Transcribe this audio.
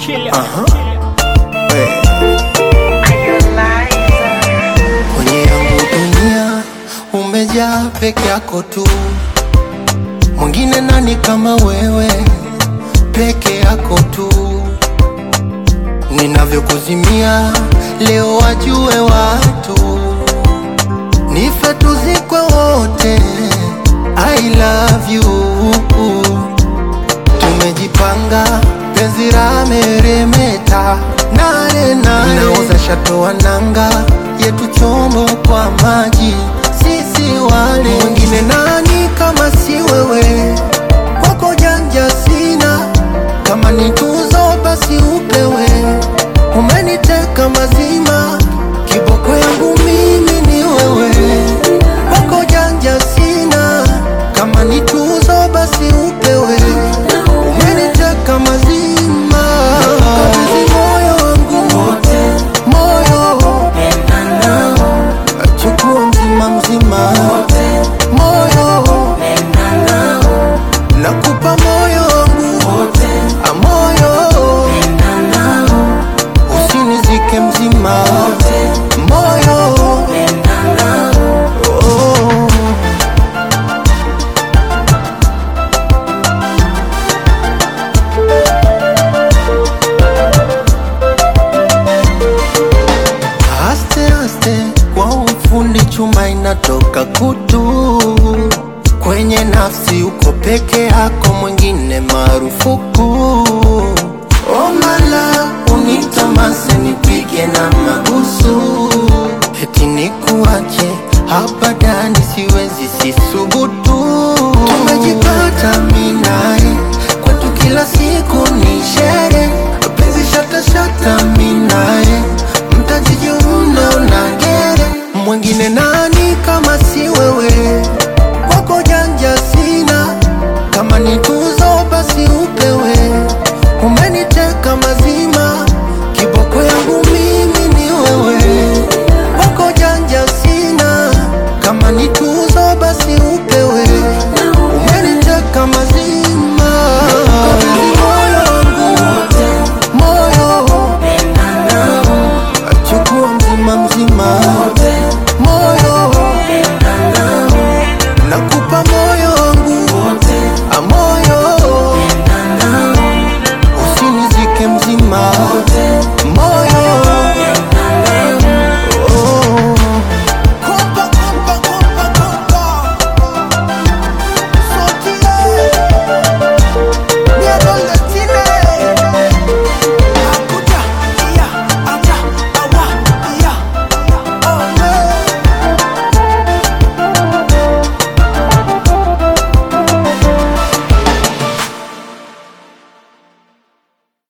Hey. Kwenye yangu dunia umejaa peke yako tu, mwingine nani kama wewe? Peke yako tu, ninavyokuzimia leo wajue watu, nife tuzikwe wote. I love you tumejipanga penzi la meremeta nane nane, nauza shato wa nanga yetu chombo kwa maji, sisi wale mwingine nani kama si wewe? Kwako janja sina, kama ni tuzo basi upewe. Umeniteka mazima, kiboko yangu mimi ni wewe. Kwako janja sina, kama ni tuzo basi upewe. Umeniteka mazima, kabidhi moyo wangu moyo, chukua mzima mzima moyo, nakupa moyo wangu a moyo, usinizike mzima moyo oh. Aste aste kwa ufundi chuma inatoka kutu kwenye nafsi, uko peke yako, mwingine marufuku. Omala unitamase nipige na mabusu, eti nikuache hapa ndani, siwezi sisubutu